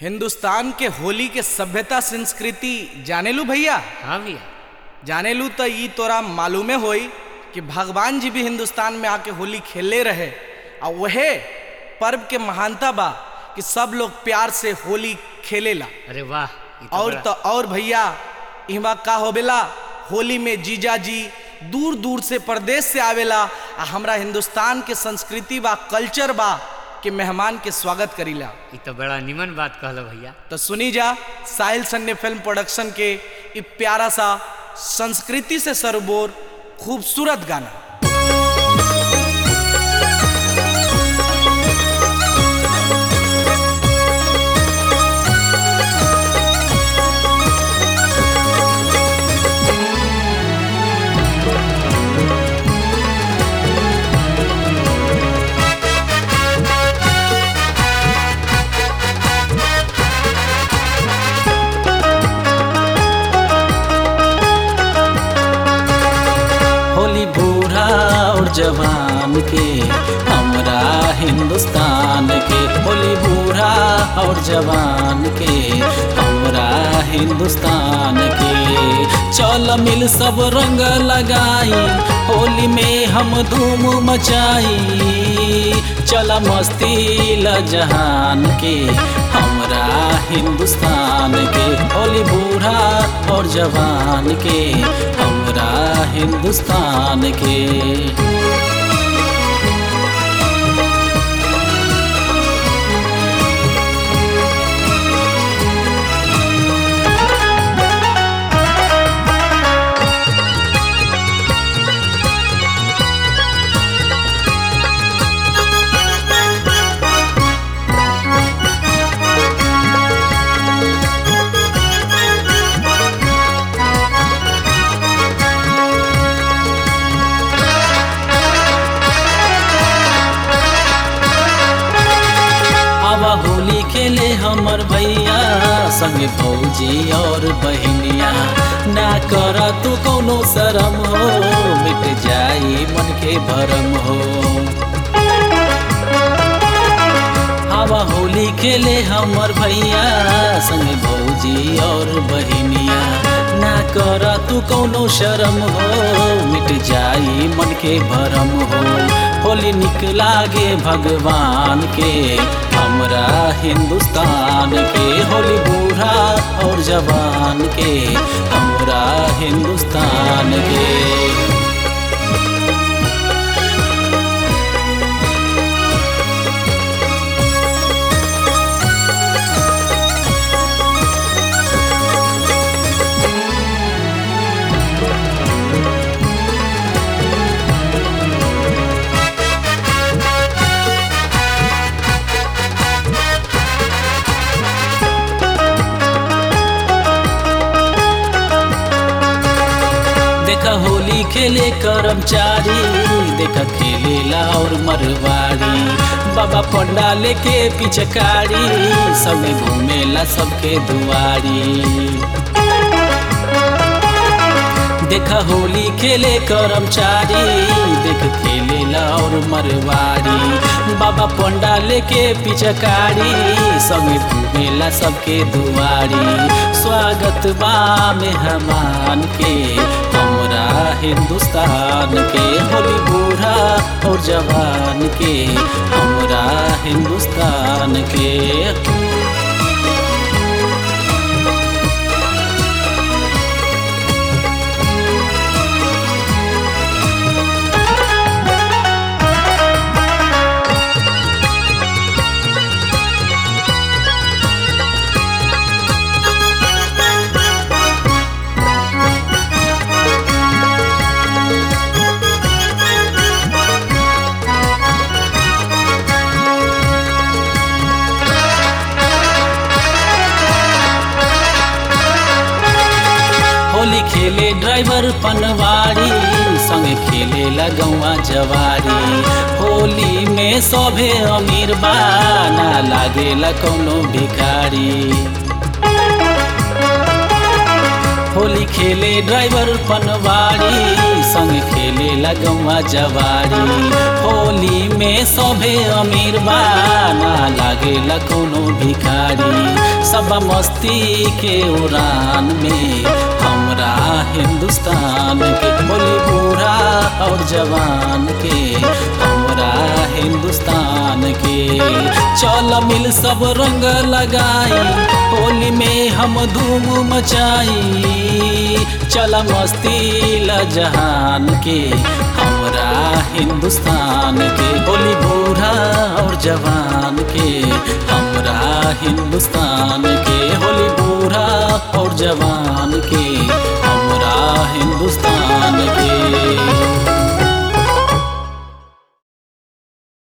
हिंदुस्तान के होली के सभ्यता संस्कृति जानेलू भैया हाँ भैया जानेलू तो ई तोरा मालूमे होई कि भगवान जी भी हिंदुस्तान में आके होली खेले रहे और वहे पर्व के महानता बा कि सब लोग प्यार से होली खेलेला अरे वाह ये तो और बड़ा- तो और भैया इहवा का होवेला होली में जीजा जी दूर दूर से प्रदेश से आवेला आ हमरा हिंदुस्तान के संस्कृति बा कल्चर बा के मेहमान के स्वागत करीला ये तो बड़ा निमन बात कहलो भैया तो सुनी जा साहिल सन्ने फिल्म प्रोडक्शन के ई प्यारा सा संस्कृति से सरबोर खूबसूरत गाना होली बूढ़ा और जवान के हमरा हिंदुस्तान के होली बूढ़ा और जवान के हमरा हिंदुस्तान के चल मिल सब रंग लगाई होली में हम धूम मचाई चल मस्ती ल जहान के हमरा हिंदुस्तान के होली बूढ़ा और जवान के हमरा हिंदुस्तान के अब होली खेले हमर भैया संगे भौजी और बहनिया ना कर तू कोनो शरम हो मिट जाई मन के भरम हो हवा होली खेले हमर भैया संगे भौजी और बहनिया ना कर तू कोनो शरम हो मिट जाई मन के भरम हो होली निक लागे भगवान के हमरा हिंदुस्तान के होली बूढ़ा और जवान के हमरा हिंदुस्तान के देखा होली खेले कर्मचारी देखा खेलेला और मरवाड़ी बाबा पंडा लेके पिचकारी सबे घूमेला सबके दुआरी देखा होली खेले कर्मचारी देख खेलेला और मरवाड़ी बाबा पंडा लेके पिचकारी संगे घूमेला सबके दुआरी स्वागत बा मेहमान के हमरा हिंदुस्तान के होली बूढ़ा और जवान के हमरा हिंदुस्तान के होली खेले ड्राइवर पनवारी संगे खेले लगौआ जवारी होली में सभे अमीर बा ना लागेला कौनो भिखारी होली खेले ड्राइवर पनवारी संग खेले लगवा जवारी होली में सभे अमीर बा ना लागे कोनो भिखारी सब मस्ती के उड़ान में हमरा हिंदुस्तान के बोली बूढ़ा और जवान के हमरा हिंदुस्तान के चल मिल सब रंग लगाई होली में हम धूम मचाई चल मस्ती ल जहान के हमरा हिंदुस्तान के बोली बूढ़ा और जवान के हमरा हिंदुस्तान के होली बूढ़ा और जवान के हमरा हिंदुस्तान के